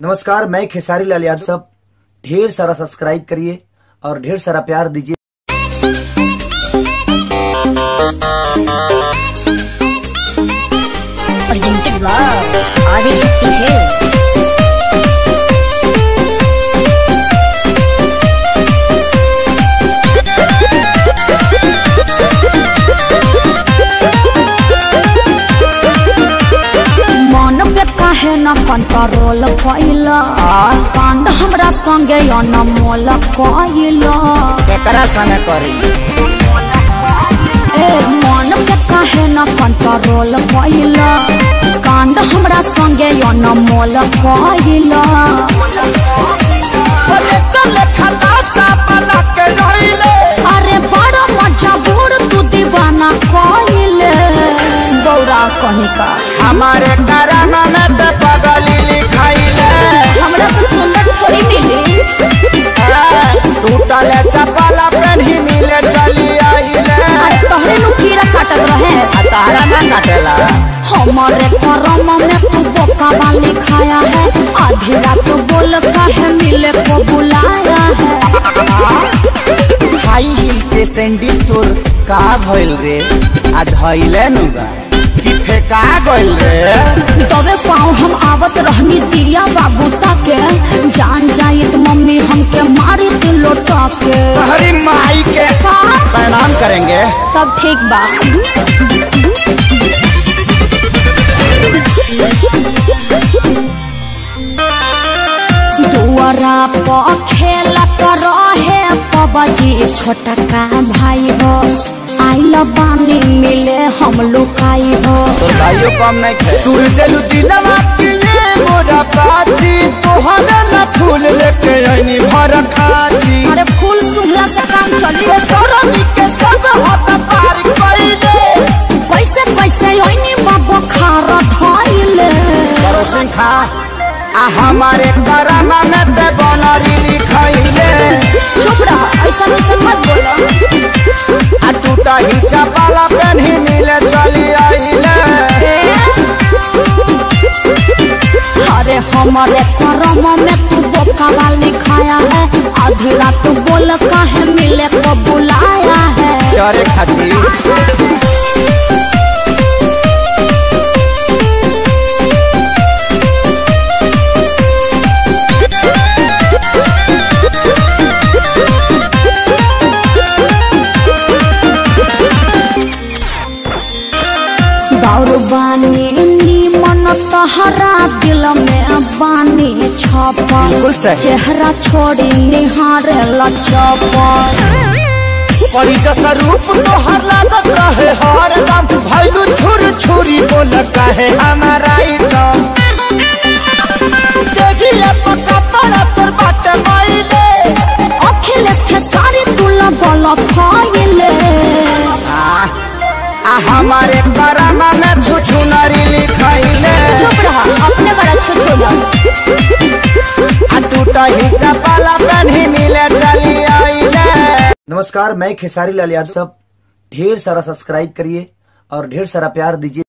नमस्कार मैं खेसारी लाल यादव सब ढेर सारा सब्सक्राइब करिए और ढेर सारा प्यार दीजिए presented by Adishakti Hills. मन पे काहे न कंट्रोल कैला कांड हमरा संगे अनमोल कैला केकरा संगे करी ए मन पे काहे न कंट्रोल कैला कांड हमरा संगे अनमोल कैला अरे बड़ा मजबूर तू दीवाना कैले गौरा कहीं का हमारे कराना में ते पगली लिखाइले हमरा से सुंदर थोड़ी मिली टूटले चपला पेन्ही मिले चली आइले अरे तोहरे नु कीड़ा काटत रहे आ तारा ना काटेला हमारे करम में तू बोका वाली खाया है आधी रात बोल काहे मिले को बुलाया है हाई हिल के सैंडल तोर का भइल रे आ धइले नु बा कि फेका गइल रे तबे पाँव हम आवत रहनी दिया बाबू ताके जान जाइत मम्मी हमके मारी थी लोटा के हरी माई के का? प्रणाम करेंगे तब ठीक बा दुआरा पर खेलत रहे पबजी छोटका भाई हो आइल बानी मिले हम लुकाई हो तो भाइयों कम नहीं खे तू दिल दिलवा के ये मोरा पाची तोहरे ला फूल लेके आईनी भर खाची अरे फूल सुंघला से काम चली के सरनी के सब हाथ पार कइले कैसे कैसे ओइनी बाबा खार धइले करो सिंह खा आ हमारे करामा में ते बनरी लिखाइले चुप रह ऐसा ऐसा मत बोलो आ टूटा ही चपाला पेन्ही मिले चली आइले अरे हमारे करम में तू बोका वाली खाया है आधी रात बोल काहे मिले को बुलाया है चरे खातिर दौड़ बानी मन तहरा दिल में बानी छपल बिल्कुल सही। चेहरा छोड़ी निहारे लचपल परी जैसा रूप तोहर लागत रहे हर दम भैलू छुर छुरी बोल कहे हमारा एकदम देखिए पक्का पड़ा पर बाटे माइले अखिलेश के सारी तू लगल फाइले आ हमारे करामा में छुछु नरी लिखाइले चुप रहा अपने बड़ा छुछुला आ टूटा ही चपाला पेन्ही मिले चली आइले नमस्कार मैं खेसारी लाल यादव सब ढेर सारा सब्सक्राइब करिए और ढेर सारा प्यार दीजिए